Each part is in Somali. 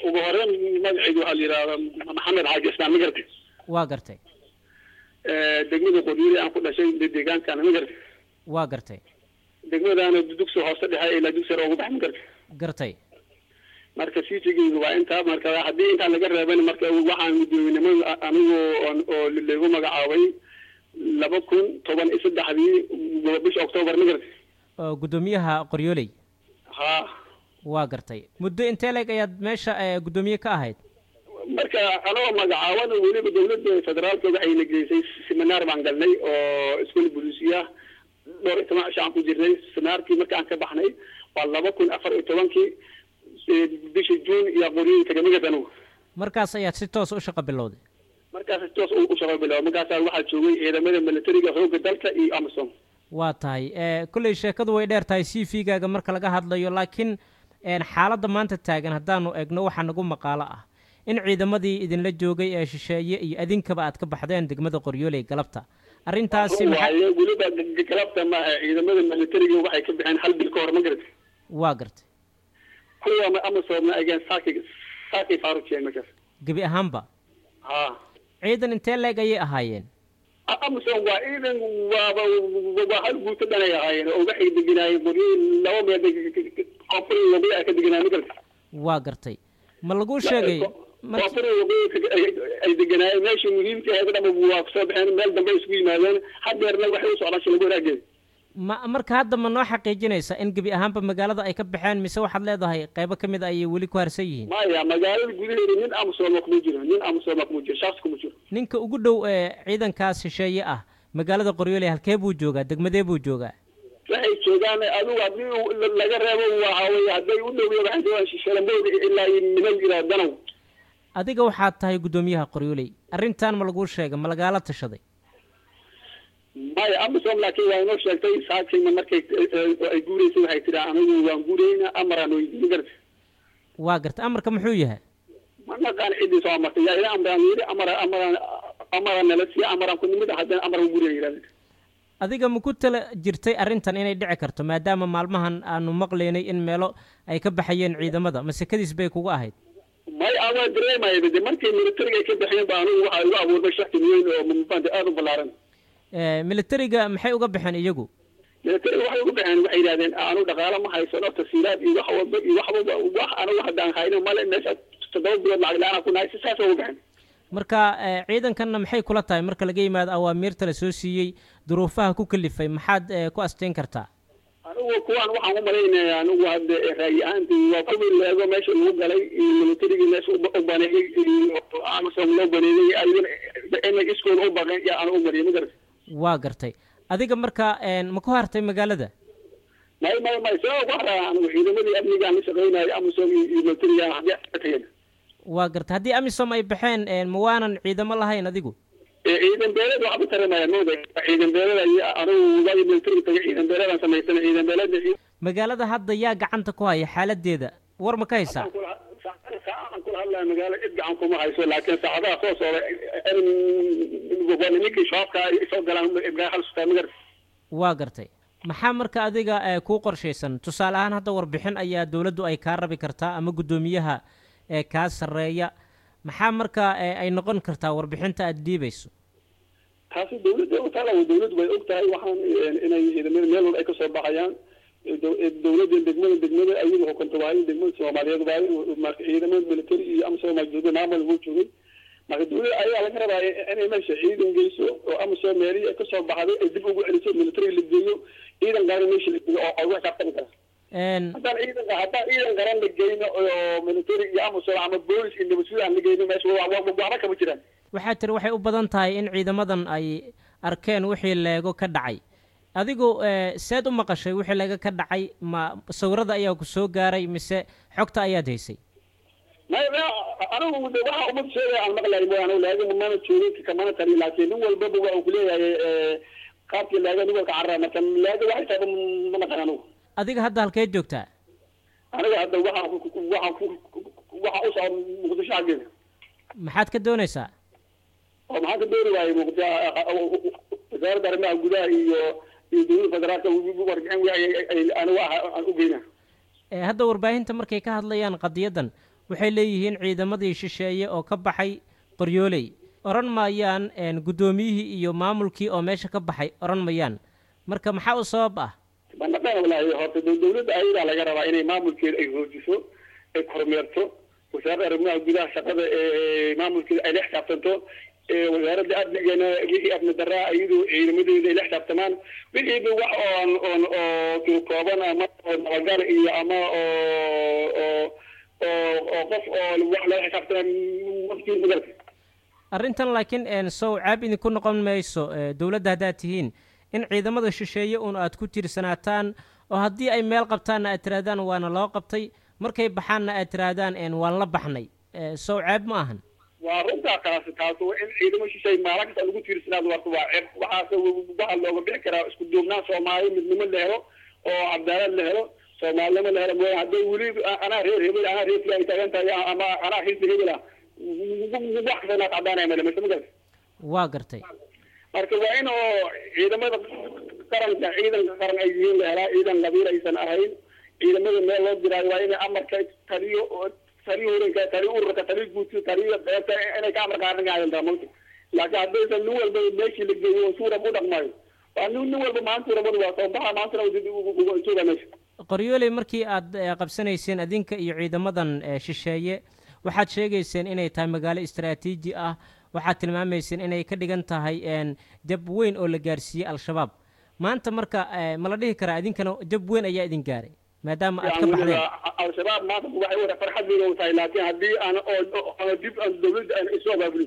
ugu horeyn magacaygu waxaa la yidhahdaa maxamed xaaji ismaan ma gartay waa gartay degmada qoryoole aan ku dhashay deegaankaana ma gartay waa gartay degmadaana dugsi hoose dhexe ilaa dugsi sare ugu bax ma gartay gartay marka sitigeygu waa intaa marka haddii intaa laga reeban marka waxaan guddoominimo anigu oo lagu magacaabay laba kun toban iyo saddexdii bisha octoobar ma gartay oo guddoomiyaha qoryooley ha waa gartay muddo intee leeg ayaad meesha guddoomiye ka ahayd marka anoo magacaaban weliba dawladda federaalka waxayna geysay seminaar baan galnay oo iskool bulisiya dhowr iyo toban cisho aan ku jirnay seminaarkii markaan ka baxnay waa laba kun afar iyo tobankii bisha juun iyo qoryoyi tagamigat anugu markaas ayaad si toos u shaqo bilowday markaas si toos u shaqo bilow markaasaa waxaa joogay ciidamada militariga xoogga dalka iyo amazon waa tahay kolley sheekadu way dheer tahay c v gaaga marka laga hadlayo laakiin xaaladda maanta taagan haddaanu egno waxaa nagu maqaalo ah in ciidamadii idinla joogay ee shisheeye iyo adinkaba aad ka baxdeen degmada qoryooley galabta arrintaasi waaye weliba galabta maaha ciidamada militariga waxay ka baxeen hal bil ka hor ma garata waa gartay kuwa amazonna ageen saaki saakay faarujiyeen markaas gebi ahaanba ha ciidan intee leeg ayay ahaayeen amazon waa ciidan waaba waa hal guuto dhanay ahaayeen oo waxay deganaayeen qoryoyi laba meel koonfur waqooyi ay ka deganaayeen ma garata waa gartay ma laguu sheegay koonfur waqooyi ay deganaayeen meesha muhiimka ahayd dhama waa kusoo baxeen meel dambe isku yimaadeen hadeerna waxay u socdaan shalago wanaageed ma marka hadda ma noo xaqiijinaysa in gebi ahaanba magaalada ay ka baxeen mise waxaad leedahay qaybo ka mid a ayay weli ku harsan yihiin maya magaalada gudaheeda nin amsooma kuma jiro nin amsooma kuma jiro shaksi kuma jiro ninka ugu dhow ee ciidankaas shisheeye ah magaalada qoryooley halkee buu joogaa degmadee buu joogaa waxay joogaan adigu haddii laga reebo waxa weye hadday u dhow waxay joogaan shalambood ilaa niman ilaa danow adiga waxaad tahay guddoomiyaha qoryooley arrintan ma laguu sheegay ma lagaala tashaday maya amazon laakiin waa inoo sheegtay saakayna markay ay guureysay waxay tihi anigu waan guureyna amaraan weydiin ma garata waa garta amarka muxuu yahay ma naqaan ciddii soo amartay yaa ila amraan yidhi amara amaraan amaraan nala siiya amaraan ku nimid haddana amaraan guureyna yidhahda adiga ma ku tala jirtay arrintan inay dhici karto maadaama maalmahan aanu maqlaynay in meelo ay ka baxayeen ciidamada masekadiis bay kugu ahayd may awaa dareemaya de markii militariga ay ka baxeen ba anigu waxaa igu abuurmay shaki weyn oo mufanta aada u ballaaran militariga maxay uga baxeen iyagu militariga waxay uga baxeen waxay yidhahdeen anu dhaqaalo ma haysano tasiilaad iyo wax walba iyo wax walba wax anigu haddaan hayno male meesha toddoba bilood lacag la-aan ku nahay si saas uga baxeen marka ciidankanna maxay kula tahay marka laga yimaado awaamiirta la soo siiyey duruufaha ku kalifay maxaad ku asteyn kartaa anigu kuwaan waxaan u malaynaya anigu hadde raayi ahaanti waa kuwii leego meesha lagu galay militarigii meesha u baneeyey amazon loo baneeyey ayagana inay iskooda u baqeen yaa anu u mariyay ma garata waa gartay adiga marka ma ku hartay magaalada may may may see ugu haraa anigu ciidamadii amnigaan la shaqeynayo amazon iyo militariga haddii ka tageen waa gartay haddii amisom ay baxeen ma waanan ciidamo lahayn adigu ciidan beeled waxba taramaya mooda ciidan beeled anigu waayo militariga tagay ciidan beeledaan samaysana ciidan beeled magaalada hadda yaa gacanta ku haya xaaladeeda war ma ka haysaa saacadaan kula hadlaya magaalo cid gacan kuma hayso laakiin saacadaha soo socda ninkii shabaabka soo galaan halsutaa magar waa gartay maxaa marka adiga kuu qorshaysan tusaale ahaan hadda warbixin ayaa dowladdu ay kaa rabi kartaa ama guddoomiyaha ee kaa sarreeya maxaa marka ay noqon kartaa warbixinta aada dhiibayso taasi dawladda taala dawladdu way og tahay waxaan inay ciidamada meel walba ay kasoo baxayaan dawladda degmada degmada ayagu xukunta waayo degmada soomaaliyeed waayo marka ciidamada military iyo amsom jooga maamul wuu joogay marka dawladda ayaa laga rabaa inay meesha ciidan geyso oo amsom meelihii ay kasoo baxday ay dib ugu celiso military la geeyo ciidan gaara meesha la geeyo oo ay wax xisaabtami kara haddaan ciidanka haddaan ciidan garan la geyno oo military iyo amsom ama boolis iyo nabadsuud aan la geyno meesha waxba kama jiraan waxaa tiri waxay u badan tahay in ciidamadan ay arkeen wixii leego ka dhacay adigu seed u maqashay wixii leego ka dhacay ma sawirada ayaa ku soo gaaray mise xogta ayaad haysay may anigu waxa umad sheegay aan maqlay mooyaane laakin mana joogin kamana tali laakiin nin walbaba waa uu kuleeyahay qaabkii laaga nin walka carraa marka laaga waxay tahay ma naqan anigu adiga hadda halkeed joogtaa aniga hadda waxaan waxaan waxaan u socda muqdisho xaggeeda maxaad ka doonaysaa oo maxaan ka dooni waayay muqdisho wasaaradda arrimaha gudaha iyo iyo dowladda federaalka warbixin anigu aan u geynaa hadda warbaahinta markay ka hadlayaan qadiyadan waxay leeyihiin ciidamadii shisheeye oo ka baxay qoryooley odhan maayaan guddoomiyihii iyo maamulkii oo meesha ka baxay odhan mayaan marka maxaa u sabab ah banadhan walahi horta dawladda ayadaa laga rabaa inay maamulkeeda ay hoojiso ay kormeerto wasaaradda arrimaha gudaha shaqada ee maamulkeeda ay la xisaabtanto wasaaradda amnigana wixii amni daraa iyadu ciidamadeeda ay la xisaabtamaan wixiiba wax oon oon oo turkooban ama oo nabagal iyo ama oo oo oo oo qof oo wax lala xisaabtamaan waftii magalka arrintan laakiin sow caab idinku noqon mayso dowladda haddaad tihiin in ciidamada shisheeye uun aad ku tiirsanaataan oo haddii ay meel qabtaanna aad tirahdaan waana loo qabtay markay baxaanna aad tirahdaan waan la baxnay sow caab ma ahan waa runtaa kaasi taas in ciidamo shishay maalin kasta lagu tiirsanaado warta waa ceeb waxaase waxaa looga bixi karaa isku duubnaan soomaali midnimo la helo oo cadaalad la helo soomaalinimo la helo mooya hadday weli anaa reer hebel anaa reer fila ay taagan tahay ama anaa xisbi hebel ah wax kasta inaad cadaanaya male mise magarta waa gartay marka waa in oo ciidamada qaranka ciidanka qaran ay yihiin la helaa ciidan qabiil aysan ahayn ciidamada meel loo diraayo waa inay amarka taliyo taliyo hurinka taliyo ururka taliyo guudka taliyo qeybta inay ka amar qaadanayaan mawta laakiin haddaysan nin walba meeshii la geeyo suurab u dhaqmayo waa nin nin walba maanta urabad waa soo baxa maantana jooga meesha qoryooley markii aad qabsanayseen adinka iyo ciidamadan shisheeye waxaad sheegayseen inay tahay magaalo istaraatiiji ah waxaad tilmaamayseen inay ka dhigan tahay jab weyn oo la gaarsiiyey al-shabaab maanta marka ma la dhihi karaa idinkana jab weyn ayaa idin gaaray maadaama aad ka baxdeen al-shabaab maanta waxay wada farxad weyn u tahay laakiin haddii aan oo dib aan dawladda aan isu abaabulin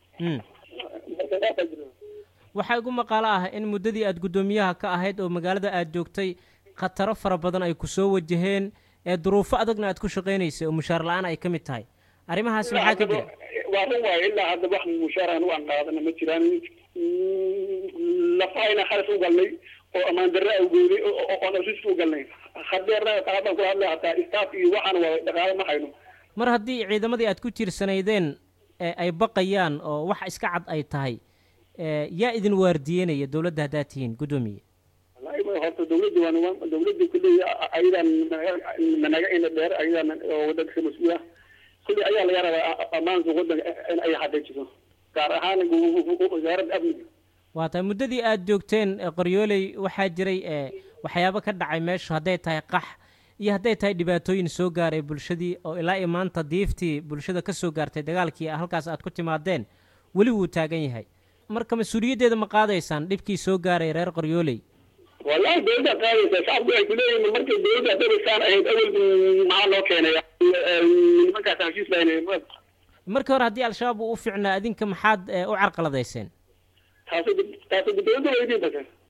waxaa igu maqaalo ah in muddadii aad guddoomiyaha ka ahayd oo magaalada aad joogtay khataro fara badan ay ku soo wajaheen ee duruufo adagna aad ku shaqaynaysay oo mushaar la-aan ay ka mid tahay arrimahaas maxaa ka jira waa run waayo ilaa hadda wax mushaarahan u aan qaadana ma jiraan lafahayna khalas u galnay oo ammaan darre awgeeday oon asis u galnay hadeerna qaabaan kula hadlay hataa staff iyo waxaan waa dhaqaale ma hayno mar haddii ciidamadii aad ku tiirsanaydeen ay baqayaan oo wax iska cad ay tahay yaa idin waardiyenaya dowladda haddaad tihiin guddoomiye wallahi horta dawladda waan dawladda kulley ayadaan managa ina dheer ayadaan oo wadanka ka mas-uul ah kulli ayaa laga rabaa ammaanka wadanka in ay xaqiijiso gaar ahaan wasaaradda amniga waa tahay muddadii aada joogteen qoryooley waxaa jiray waxyaabo ka dhacay meeshu hadday tahay qax iyo hadday tahay dhibaatooyin soo gaaray bulshadii oo ilaa iyo maanta diiftii bulshada ka soo gaartay dagaalkii halkaas aad ku timaadeen weli wuu taagan yahay marka mas-uuliyaddeeda ma qaadaysaan dhibkii soo gaaray reer qoryooley wallahi dawladda qaadaysa shacabku waxay kuleeyihin markay dawladda haddabaysaan ahayd awel maxaa loo keenay nimankaas heshiis lahayn markii hore haddii al-shabaab uu u fiicnaa adinka maxaad u carqaladayseen taasi taasi dawladda weydiin base